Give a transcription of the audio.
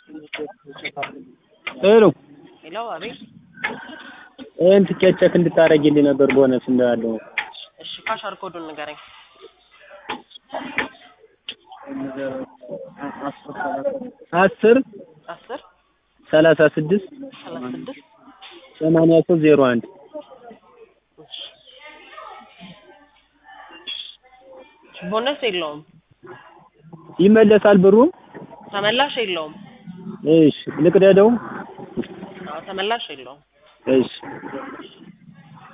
ሄሎ ሄሎ፣ አቤት። ይህን ትኬት ቼክ እንድታደርጊልኝ ነበር ቦነስ እንዳለው እሺ፣ ካሻር ኮዱን ንገረኝ። አስር አስር ሰላሳ ስድስት ሰላሳ ስድስት ሰማንያ ሶስት ዜሮ አንድ ቦነስ የለውም፣ ይመለሳል ብሩ? ተመላሽ የለውም። እሺ ልቅደደው? አዎ ተመላሽ የለውም። እሺ